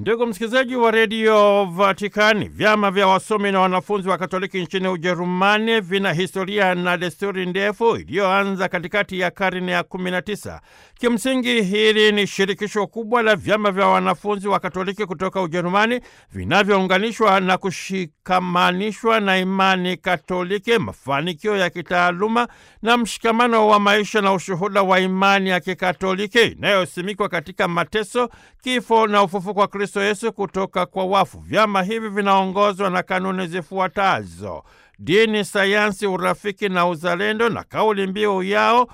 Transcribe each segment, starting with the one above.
Ndugu msikilizaji wa redio Vatikani, vyama vya wasomi na wanafunzi wa Katoliki nchini Ujerumani vina historia na desturi ndefu iliyoanza katikati ya karne ya 19. Kimsingi, hili ni shirikisho kubwa la vyama vya wanafunzi wa Katoliki kutoka Ujerumani vinavyounganishwa na kushikamanishwa na imani Katoliki, mafanikio ya kitaaluma na mshikamano wa maisha na ushuhuda wa imani ya Kikatoliki inayosimikwa katika mateso, kifo na ufufuko wa Kristo Yesu kutoka kwa wafu. Vyama hivi vinaongozwa na kanuni zifuatazo: dini, sayansi, urafiki na uzalendo, na kauli mbiu yao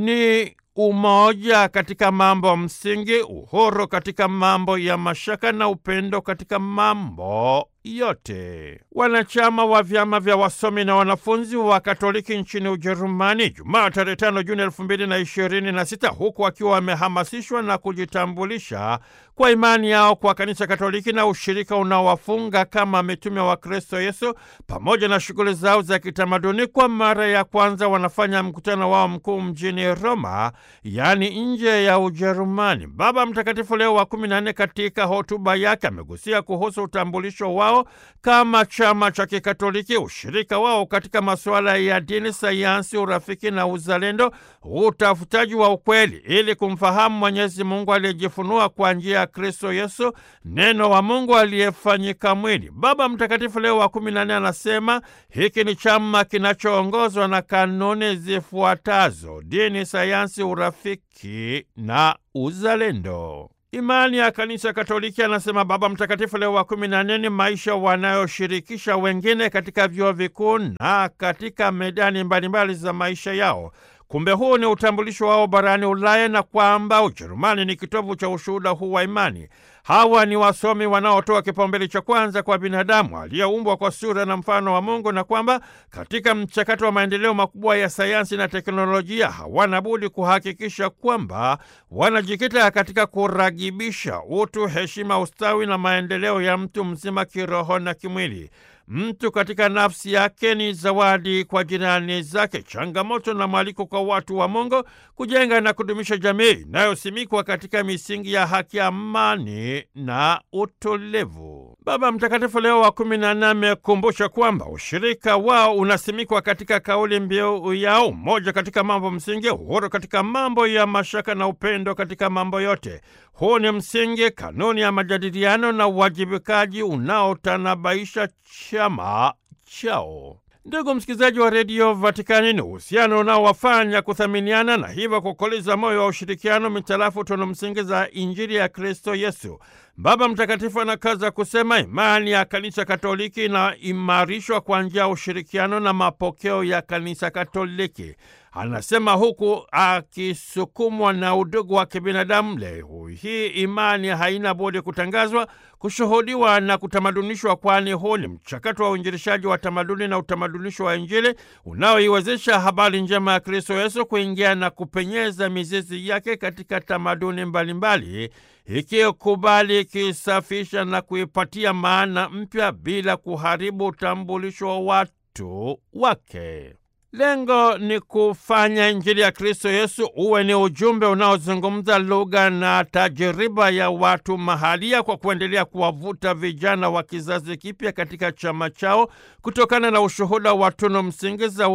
ni umoja katika mambo msingi, uhuru katika mambo ya mashaka na upendo katika mambo yote. Wanachama wa vyama vya wasomi na wanafunzi wa Katoliki nchini Ujerumani Jumaa tarehe tano Juni elfu mbili na ishirini na sita huku wakiwa wamehamasishwa na kujitambulisha kwa imani yao kwa Kanisa Katoliki na ushirika unaowafunga kama mitume wa Kristo Yesu pamoja na shughuli zao za kitamaduni, kwa mara ya kwanza wanafanya mkutano wao mkuu mjini Roma, yaani nje ya Ujerumani. Baba Mtakatifu Leo wa kumi na nne katika hotuba yake amegusia kuhusu utambulisho wao kama chama cha Kikatoliki, ushirika wao katika masuala ya dini, sayansi, urafiki na uzalendo, utafutaji wa ukweli ili kumfahamu Mwenyezi Mungu aliyejifunua kwa njia ya Kristo Yesu, neno wa Mungu aliyefanyika mwili. Baba Mtakatifu Leo wa kumi na nne anasema hiki ni chama kinachoongozwa na kanuni zifuatazo: dini, sayansi, urafiki na uzalendo. Imani ya Kanisa Katoliki, anasema Baba Mtakatifu Leo wa kumi na nne, ni maisha wanayoshirikisha wengine katika vyuo vikuu na katika medani mbalimbali za maisha yao. Kumbe huu ni utambulisho wao barani Ulaya na kwamba Ujerumani ni kitovu cha ushuhuda huu wa imani. Hawa ni wasomi wanaotoa kipaumbele cha kwanza kwa binadamu aliyeumbwa kwa sura na mfano wa Mungu, na kwamba katika mchakato wa maendeleo makubwa ya sayansi na teknolojia hawana budi kuhakikisha kwamba wanajikita katika kuragibisha utu, heshima, ustawi na maendeleo ya mtu mzima kiroho na kimwili. Mtu katika nafsi yake ni zawadi kwa jirani zake, changamoto na mwaliko kwa watu wa Mungu kujenga na kudumisha jamii inayosimikwa katika misingi ya haki, amani na utulivu. Baba Mtakatifu Leo wa kumi na nne amekumbusha kwamba ushirika wao unasimikwa katika kauli mbiu yao, umoja katika mambo msingi, uhuru katika mambo ya mashaka na upendo katika mambo yote. Huu ni msingi, kanuni ya majadiliano na uwajibikaji unaotanabaisha chama chao. Ndugu msikilizaji wa redio Vatikani, ni uhusiano unaowafanya kuthaminiana na hivyo kukoleza moyo wa ushirikiano mitarafu tunu msingi za Injili ya Kristo Yesu. Baba Mtakatifu anakaza kusema imani ya Kanisa Katoliki inaimarishwa kwa njia ya ushirikiano na mapokeo ya Kanisa Katoliki. Anasema huku akisukumwa na udugu wa kibinadamu. Leo hii imani haina budi kutangazwa, kushuhudiwa na kutamadunishwa, kwani huu ni mchakato wa uinjilishaji wa tamaduni na utamadunisho wa Injili unaoiwezesha habari njema ya Kristo Yesu kuingia na kupenyeza mizizi yake katika tamaduni mbalimbali, ikikubali, ikisafisha na kuipatia maana mpya bila kuharibu utambulisho wa watu wake. Lengo ni kufanya Injili ya Kristo Yesu uwe ni ujumbe unaozungumza lugha na tajiriba ya watu mahalia, kwa kuendelea kuwavuta vijana wa kizazi kipya katika chama chao kutokana na ushuhuda wa tunu msingi za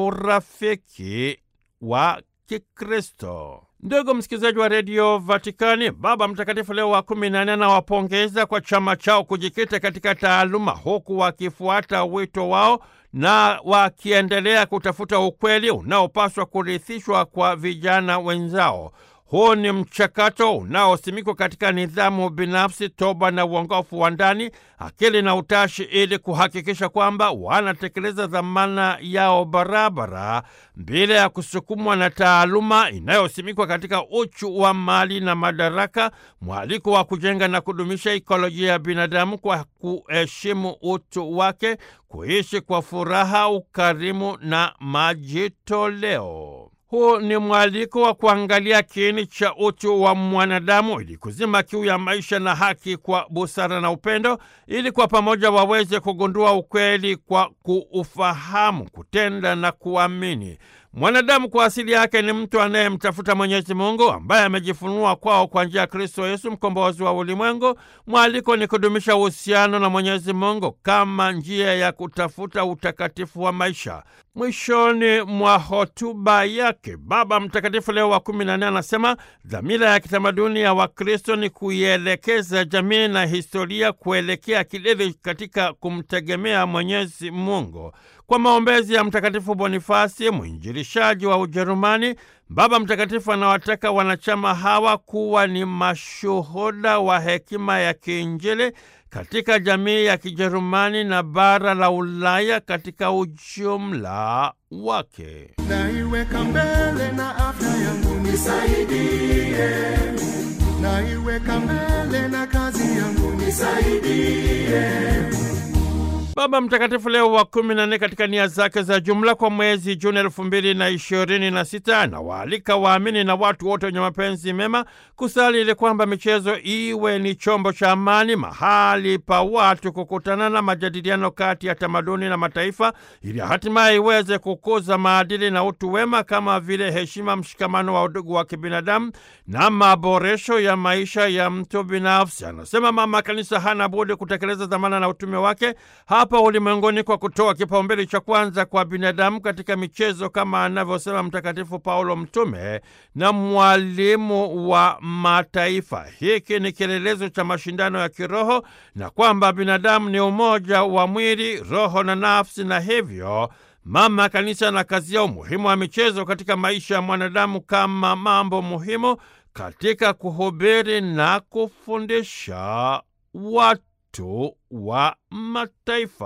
urafiki wa Kikristo. Ndugu msikilizaji wa redio Vatikani, Baba Mtakatifu Leo wa kumi na nne anawapongeza kwa chama chao kujikita katika taaluma, huku wakifuata wito wao na wakiendelea kutafuta ukweli unaopaswa kurithishwa kwa vijana wenzao. Huu ni mchakato unaosimikwa katika nidhamu binafsi, toba na uongofu wa ndani, akili na utashi, ili kuhakikisha kwamba wanatekeleza dhamana yao barabara bila ya kusukumwa na taaluma inayosimikwa katika uchu wa mali na madaraka, mwaliko wa kujenga na kudumisha ikolojia ya binadamu kwa kuheshimu utu wake, kuishi kwa furaha, ukarimu na majitoleo. Huu ni mwaliko wa kuangalia kiini cha utu wa mwanadamu ili kuzima kiu ya maisha na haki kwa busara na upendo, ili kwa pamoja waweze kugundua ukweli kwa kuufahamu, kutenda na kuamini. Mwanadamu kwa asili yake ni mtu anayemtafuta Mwenyezi Mungu ambaye amejifunua kwao kwa njia ya Kristo Yesu, mkombozi wa ulimwengu. Mwaliko ni kudumisha uhusiano na Mwenyezi Mungu kama njia ya kutafuta utakatifu wa maisha. Mwishoni mwa hotuba yake, Baba Mtakatifu Leo wa kumi na nne anasema dhamira ya kitamaduni ya Wakristo ni kuielekeza jamii na historia kuelekea kilele katika kumtegemea Mwenyezi Mungu. Kwa maombezi ya Mtakatifu Bonifasi, mwinjilishaji wa Ujerumani, Baba Mtakatifu anawataka wanachama hawa kuwa ni mashuhuda wa hekima ya kiinjili katika jamii ya Kijerumani na bara la Ulaya katika ujumla wake. Naiweka mbele na afya yangu nisaidie, naiweka mbele na kazi yangu nisaidie. Baba Mtakatifu Leo wa kumi na nne katika nia zake za jumla kwa mwezi Juni elfu mbili na ishirini na sita anawaalika waamini na watu wote wenye mapenzi mema kusali ili kwamba michezo iwe ni chombo cha amani, mahali pa watu kukutana na majadiliano kati ya tamaduni na mataifa, ili hatimaye iweze kukuza maadili na utu wema kama vile heshima, mshikamano wa udugu wa kibinadamu na maboresho ya maisha ya mtu binafsi. Anasema Mama Kanisa hana budi kutekeleza dhamana na utume wake hapa ulimwenguni kwa kutoa kipaumbele cha kwanza kwa binadamu katika michezo kama anavyosema Mtakatifu Paulo mtume na mwalimu wa mataifa. Hiki ni kielelezo cha mashindano ya kiroho na kwamba binadamu ni umoja wa mwili, roho na nafsi, na hivyo Mama Kanisa anakazia umuhimu wa michezo katika maisha ya mwanadamu kama mambo muhimu katika kuhubiri na kufundisha watu wa mataifa.